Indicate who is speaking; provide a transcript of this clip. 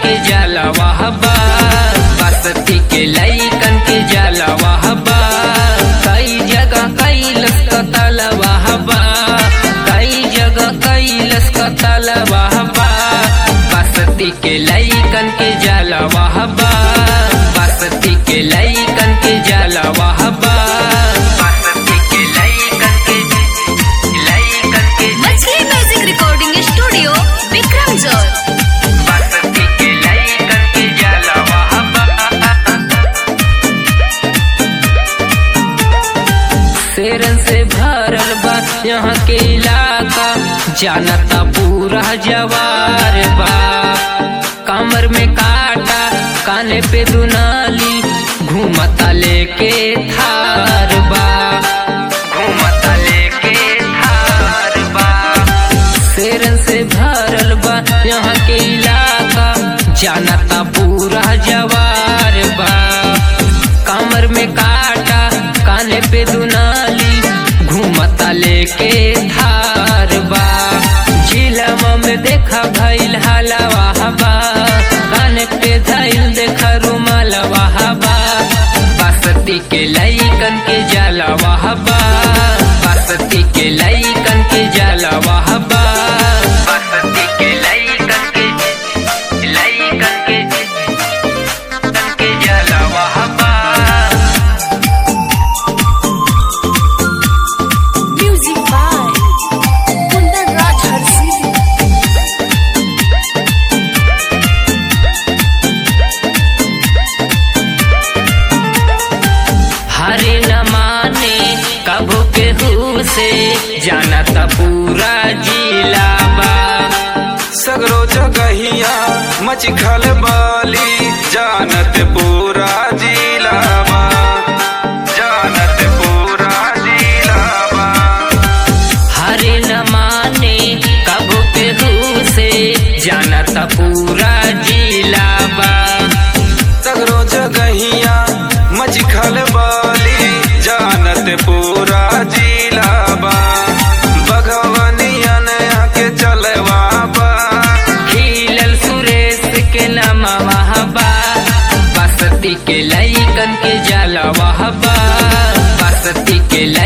Speaker 1: के जलवा बा बसती के लैकन के जलवा बा कई जगह कैलस कतलवा बा कई जगह कैलस कतलवा बा बसती के लैकन के जलवा बा बसती के लैकन के जलवा बा बसती के लैकन के लैकन के
Speaker 2: मछली म्यूजिक रिकॉर्डिंग स्टूडियो विक्रम जोर
Speaker 1: बसती के लैकन के जलवा बा शेरन से भरल बा यहाँ के इलाका जानता पूरा जवार बा कमर में काटा काने पे दुनाली घूमता लेके थार बा घूमता लेके थार बा शेरन से भरल बा यहाँ के इलाका जानता पूरा जवार बा कमर में काटा काने पे दुनाली घूमता लेके धार बा झीलवा में देखा भइल हलवा हवा काने पे धइल देखा रुमालवा हवा बसती के लैकन के जलवा हवा बसती के लैकन के जलवा हवा बसती के लैकन के लैकन के के जलवा हवा
Speaker 2: म्यूजिक बाय कुंदन राज हरसी
Speaker 1: हरे न माने कबो केहू से जानता पूरा जिला बा
Speaker 3: सगरो जगहिया मच खल बाली जानत पूरा जिलावा जानत पूरा जिलावा
Speaker 1: हरे न माने कबो केहू से जानता पूरा जिला बा
Speaker 3: सगरो जगहिया मच खल बाली जानत पूरा जिलावा बघवनिया नया के चलवा बा
Speaker 1: खिलल सुरेश के नमवा बा बसती के लैकन के जलवा बा बसती के